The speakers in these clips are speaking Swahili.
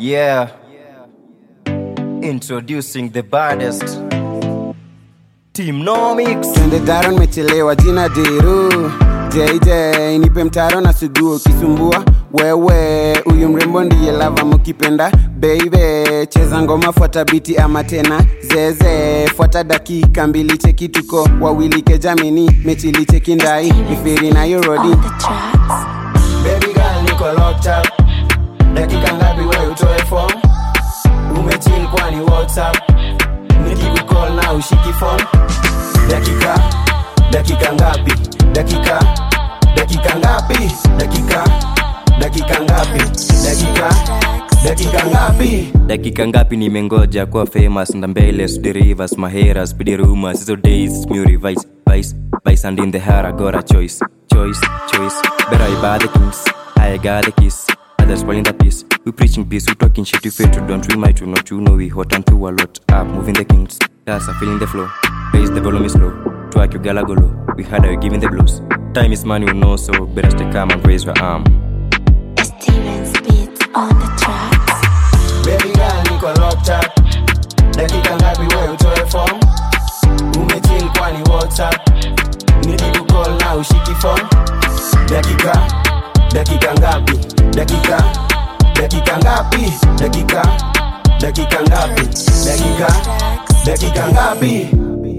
Yeah. Introducing the baddest. Team Nomics. twende daro nimechelewa jina diru jj nipe mtaro na suguo ukisumbua wewe huyu mrembo ndiye lava mukipenda beibe cheza ngoma fuata biti ama tena zeze fuata dakika mbili cheki tuko wawili kejamini mechili cheki ndai mifiri na yorodi on the tracks. Baby girl niko locked up dakika ngapi we utoe form umechill kwani whatsapp nikikukol na ushiki form dakika dakika ngapi dakika dakika ngapi dakika dakika ngapi dakika dakika ngapi dakika ngapi nimengoja kuwa famous na mbele suderivers mahera speedy rumors hizo days mu revise vice vice and in the heart I got a choice choice choice better I buy the kings I got the kiss others spoiling the peace we preaching peace we talking shit you fail to don't we might to not you know we hot and through a lot up moving the kings that's a feeling the flow raise the volume is low twerk you gala go low we had her giving the blues time is money you know so better stay calm and raise your arm Steven's beats on the tracks. Baby girl niko locked up dakika ngapi we utoe form umechill kwani whatsapp nikikukol na ushiki form dakika dakika ngapi dakika dakika ngapi dakika dakika ngapi dakika dakika ngapi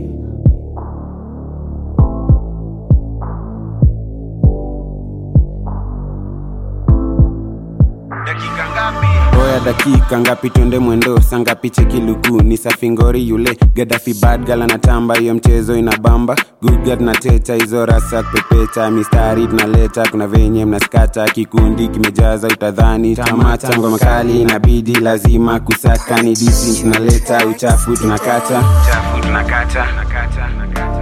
oya dakika ngapi twende mwendo sangapi cheki luku ni safingori yule gadafi bad gala na tamba hiyo mchezo inabamba gudgad na teta hizo rasa kupepecha mistari tunaleta kuna venye mnaskata kikundi kimejaza utadhani tamata ngoma kali inabidi lazima kusaka ni disi tunaleta uchafu tunakata uchafu tunakata nakata, nakata.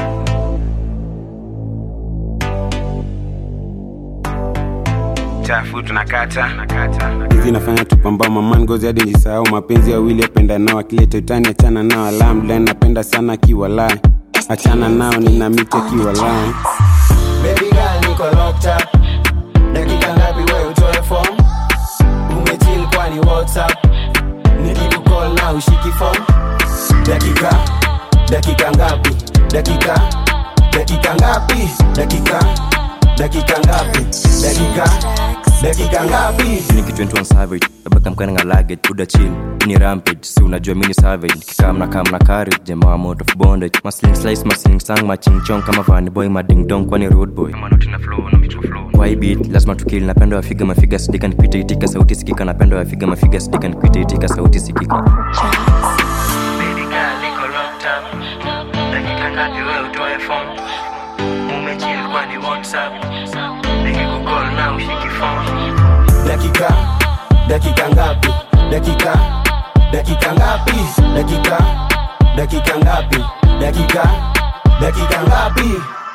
chafu tunakata hizi nafanya tupambao man ngozi hadi njisahau mapenzi ya wili apenda nao akileta utani achana nao alamdlan napenda sana akiwalai achana nao nina miti akiwalai Baby girl niko locked up dakika ngapi we utoe form umechill kwani whatsapp nikikukol na ushiki form dakika dakika ngapi dakika dakika ngapi dakika dakika ngapi dakika dakika ngapi Niki 21 savage Nabaka mkana nga luggage Buda chill Ini rampage Si unajua mini savage Kikam na kam na courage Jamaa wa out of bondage Masling slice masling sang Maching chong kama vani boy Mading dong kwani road boy Kama noti na flow na mitro flow Kwa hii beat Lazima tukili Napenda wafiga mafiga Sidika nikuita itika Sauti sikika Napenda wafiga mafiga Sidika nikuita itika Sauti sikika Tracks. Baby girl, niko locked up. Dakika ngapi we utoe form? Umechill kwani WhatsApp? Nikikukall na ushiki phone. dakika dakika ngapi dakika dakika ngapi dakika dakika ngapi dakika dakika ngapi